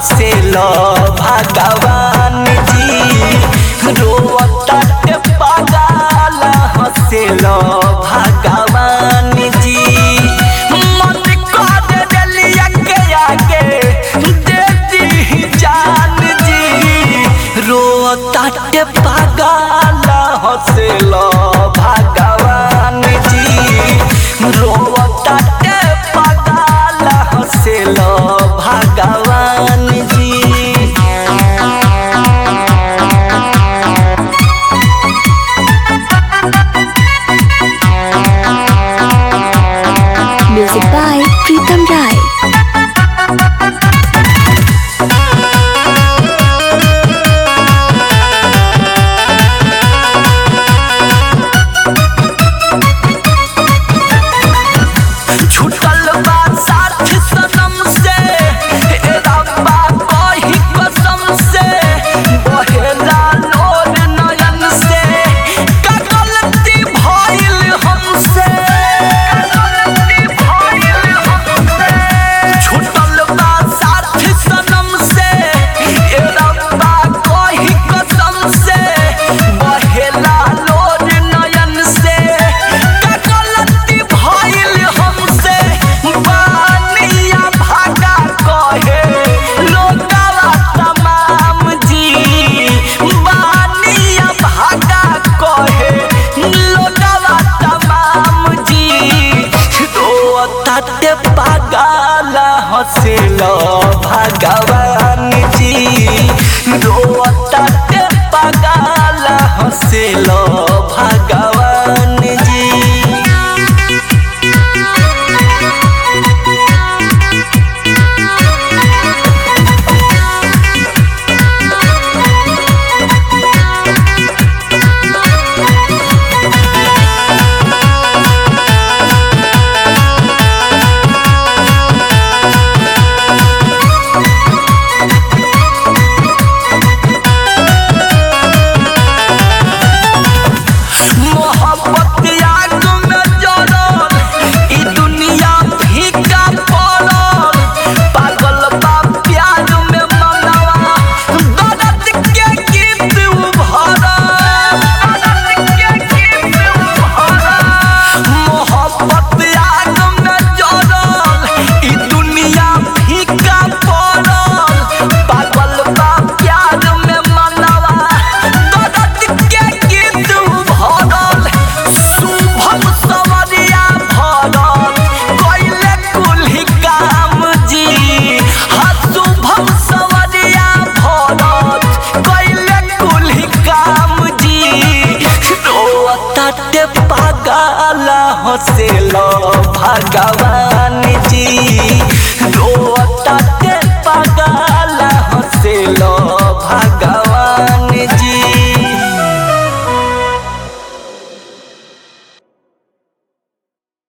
Hassle भगवान जी रोताटे पागल हसेल भगवान जी मन कर देलिया के आगे दे दी जान जी रोताटे पागल हसेल भगवान जी रोताटे पागल हसेल भगवान जी Music by Pritam Rai. छूटल बा साथ सनम से ए रब्बा कही कसम से बहेला लोर नयन से का गलती भइल हमसे का गलती भइल हमसे छूटल बा साथ सनम से ए रब्बा कही कसम से बहेला लोर नयन से का गलती भइल हमसे बानिया भागा कहे लोकावा तमाम जी बानिया भागा कहे लोकावा तमाम जी रोताटे पागल हसेल भगवान जी रोताटे पागल हसेल भगवान जी मोहब्बत आग में जलल ई दुनिया फीका पड़ल पागल बा प्यार में मनवा दर्द के गीत उभरल दर्द के गीत उभरल मोहब्बत आग में जलल ई दुनिया फीका पड़ल पागल बा प्यार में मनवा दर्द के गीत उभरल शुभम सवरिया भरल कइले कुल्ही काम जी हाँ शुभम सवरिया भरल कइले कुल्ही काम जी रोताटे पागल हसेल भगवान जी रोताटे पागल हसेल